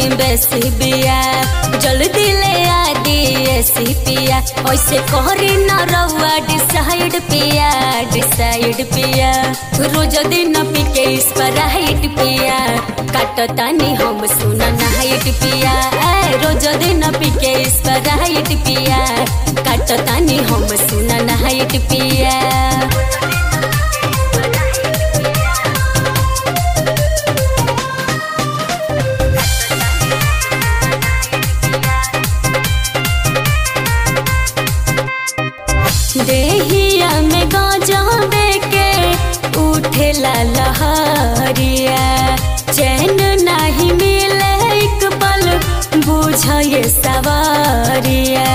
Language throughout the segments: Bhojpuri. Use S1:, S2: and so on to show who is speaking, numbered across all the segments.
S1: बेसी बिया जल्दी ले आ दी पिया ऐसे कहरी न रउआ डिसाइड पिया डिसाइड पिया रोज दिन पी के इस पर हाइट पिया काटतानी हम सुना नाइट पिया ए, रोज दिन पी के इस पर हाइट पिया काटतानी हम सुना नाइट पिया देहिया में गाजा के उठेला लहरिया चैन नहीं मिले एक पल बुझे सवारिया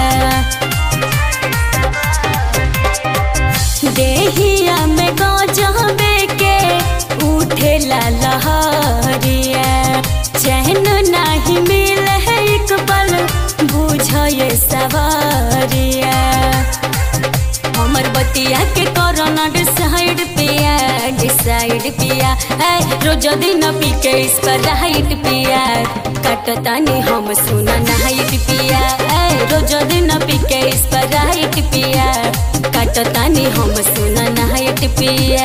S1: देहिया में गाजा के उठेला लहरिया चैन नहीं मिले एक पल बुझे सवारिया हमर बतिया के कोरोना डिसाइड पिया डिसाइड पिया ए रोज दिन पी के इस पर हाइट पिया कटतानी हम सुना नाइट पिया ए रोज दिन पी के इस पर हाइट पिया कटतानी हम सुना नाइट पिया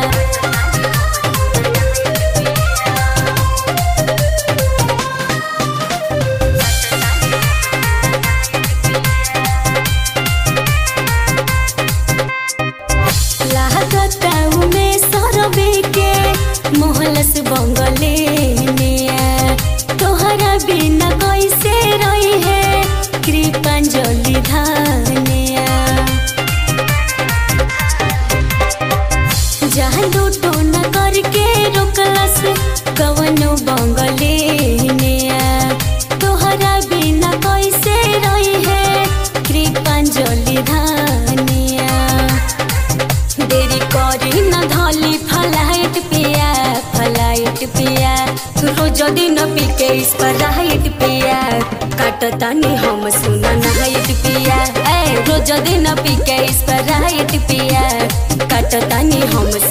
S1: लागताऊ में सरबे के मोहलस बंगले निया तोहरा बिना कैसे रही है कृपांजलि धानिया जहाँ लूटो न करके रोकलस कवनो बंगले निया तोहरा बिना कैसे रही है कृपांजलि धानिया देरी करी न धली फलाइट पिया फलाइट पिया रोज दिन पी के इस पर राइट पिया काटतानी हम सुना नाइट पिया ए रोज दिन पी के इस पर राइट पिया काटतानी हम